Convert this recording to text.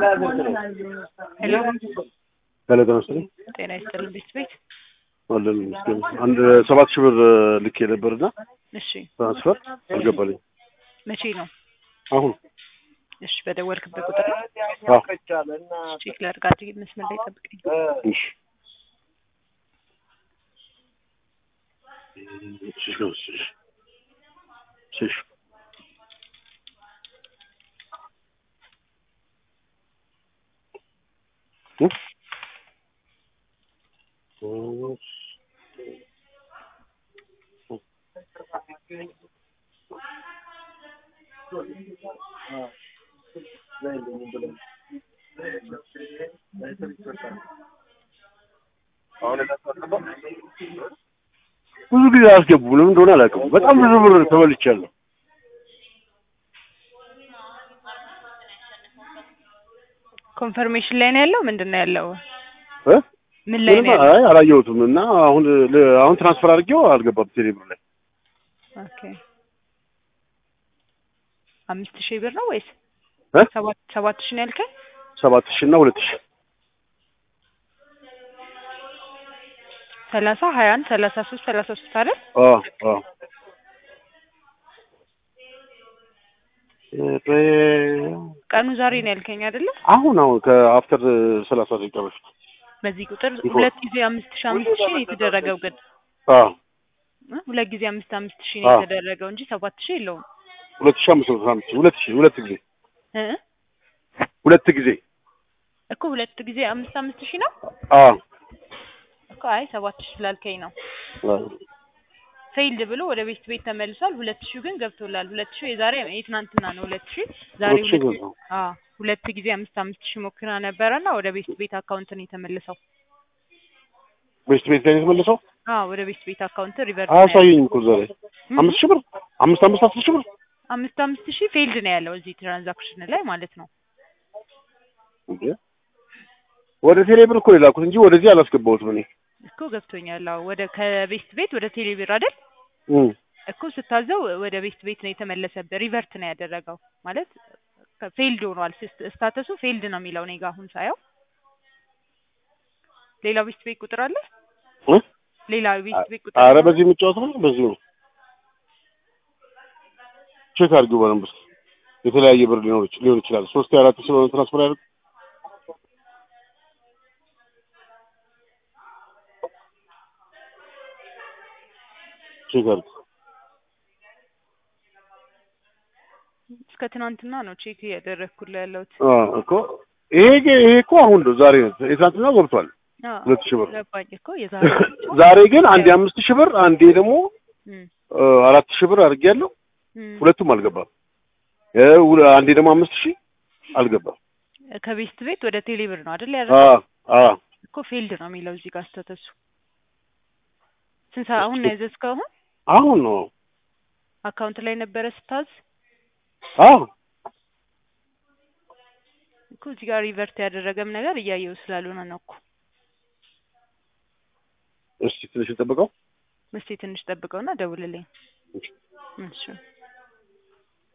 ሄሎ ሄሎ ጤና ይስጥልኝ። ጤና ይስጥልን ቤት ቤት አለን ይመስገን። አንድ ሰባት ሺህ ብር ልኬ ነበርና እሺ ትራንስፈር አልገባልኝ። መቼ ነው አሁን እሺ በደወልክበት ቁጥር ነው አዎ፣ ቼክ ላድርግ መስመር ላይ ጠብቀኝ እሺ እሺ እሺ እሺ ብዙ ጊዜ አያስገቡም። ለምን እንደሆነ አላውቅም። በጣም ብዙ ብር ተበልቻለሁ። ኮንፈርሜሽን ላይ ነው ያለው ምንድን ነው ያለው እ ምን ላይ ነው ምንም ያለው አይ አላየሁትም እና አሁን ል- አሁን ትራንስፈር አድርጌው አልገባም ቴሌ ብር ላይ ኦኬ አምስት ሺህ ብር ነው ወይስ እ ሰባት ሰባት ሺህ ነው ያልከኝ ሰባት ሺህ እና ሁለት ሺህ ሰላሳ ሀያ አንድ ሰላሳ ሶስት ሰላሳ ሶስት አይደል አዎ አዎ እ በ- ቀኑ ዛሬ ነው ያልከኝ አይደለ አሁን አሁን ከአፍተር ሰላሳ ደቂቃ በፊት በዚህ ቁጥር ይሆን። ሁለት ጊዜ አምስት ሺህ አምስት ሺህ ነው የተደረገው ግን አዎ እ ሁለት ጊዜ አምስት አምስት ሺህ ነው አዎ። የተደረገው እንጂ ሰባት ሺህ የለውም ሁለት ሺህ አምስት መቶ አምስት ሁለት ሺህ ሁለት ጊዜ እ ሁለት ጊዜ እኮ ሁለት ጊዜ አምስት አምስት ሺህ ነው አዎ እኮ አይ ሰባት ሺህ ስላልከኝ ነው አዎ ፌይልድ ብሎ ወደ ቤት ቤት ተመልሷል። ሁለት ሺህ ግን ገብቶላል። ሁለት ሺህ የዛሬ የትናንትና ነው። ሁለት ሺህ ዛሬ ሁለት ሺህ ሁለት ገባ። አዎ ሁለት ጊዜ አምስት አምስት ሺህ ሞክራ ነበረና ወደ ቤት ቤት አካውንት ነው የተመለሰው። ቤስት ቤት ላይ ነው የተመለሰው። አዎ ወደ ቤት ቤት አካውንት ሪቨርስ አያሳየኝም እኮ ዛሬ አምስት ሺህ ብር አምስት አምስት አስር ሺህ ብር አምስት አምስት ሺህ ፌይልድ ነው ያለው እዚህ ትራንዛክሽን ላይ ማለት ነው። እንዴ ወደ ቴሌ ብር እኮ የላኩት እንጂ ወደዚህ አላስገባሁትም እኔ እኮ ገብቶኛል። አዎ ወደ ከቤት ቤት ወደ ቴሌብር አይደል እም እኮ ስታዘው ወደ ቤት ቤት ነው የተመለሰበት። ሪቨርት ነው ያደረገው ማለት ፌይልድ ሆኗል። ስስ- ስታተሱ ፌይልድ ነው የሚለው እኔ ጋር አሁን ሳየው። ሌላ ቤት ቤት ቁጥር አለ እ ሌላ ቤት ቤት ቁጥር አረ አለ? በዚህ የምጫወተው ነው በዚህ ነው። ቼክ አድርጊው በደንብ እስኪ። የተለያየ ብር ሊኖር ይች- ሊሆን ይችላል። ሶስት አራት ሺህ ብር ትራንስፈር ያደርግ ቼክ አድርጊ። እስከ ትናንትና ነው ቼክ እያደረግኩልህ ያለሁት። አዎ እኮ ይሄ ግን ይሄ እኮ አሁን ነው ዛሬ ነው። የትናንትና ገብቷል አዎ ሁለት ሺህ ብር። ገባኝ እኮ የዛሬ ዛሬ ግን አንዴ አምስት ሺህ ብር አንዴ ደግሞ እም፣ እ፣ አራት ሺህ ብር አድርጌያለሁ። እም። ሁለቱም አልገባም። እ፣ ሁለ- አንዴ ደግሞ አምስት ሺህ አልገባም። ከቤስት ቤት ወደ ቴሌብር ነው አይደል አ ያደረገው? አ እኮ ፌልድ ነው የሚለው እዚህ ጋር ስተተሱ ስንት ሰዓት አሁን ነው ያዘዝከው? አሁን አሁን ነው አካውንት ላይ ነበረ ስታዝ አዎ እኮ እዚህ ጋር ሪቨርት ያደረገም ነገር እያየው ስላልሆነ ነው እኮ። እስቲ ትንሽ እንጠብቀው። እስኪ ትንሽ ጠብቀውና ደውልልኝ። እሺ